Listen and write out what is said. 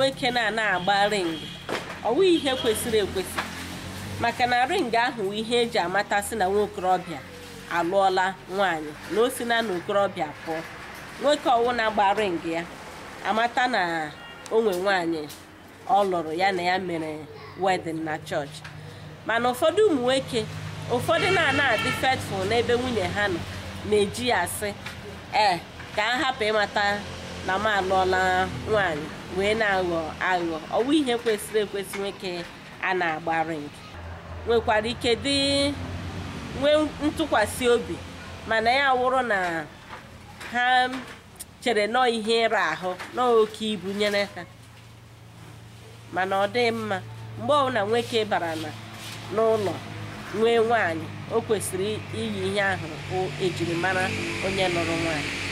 nwoke na-ana agba ring ọwụ ihe kwesịrị ekwesị maka na ring ahụ wụ ihe eji amatasị na nwa okorobịa alụọla nwaanyị na o si na na okorobịa pụọ nwoke ọwụ na-agba ring ya amata na onwe nwaanyị ọ lụrụ ya na ya mere wedin na chọọchị mana ụfọdụ ụmụ nwoke ụfọdụ na-ana adị fetful n'ebe nwunye ha nọ na-eji ya asị ee ka a hapụ ịmata na m alụọla nwaanyị wee na-aghọ aghụghọ ọwụ ihe kwesịrị ekwesị nwoke a na-agba ring nwekwara ike dị nwee ntụkwasị obi mana ya wụrụ na ha chere nọọ ihe ịra ahụ nọọ oke ibu nyere ha mana ọ dị mma mgbe ọbụla nwoke bara na n'ụlọ nwee nwaanyị o kwesịrị iyi ihe ahụ ejiri mara onye lụrụ nwaanyị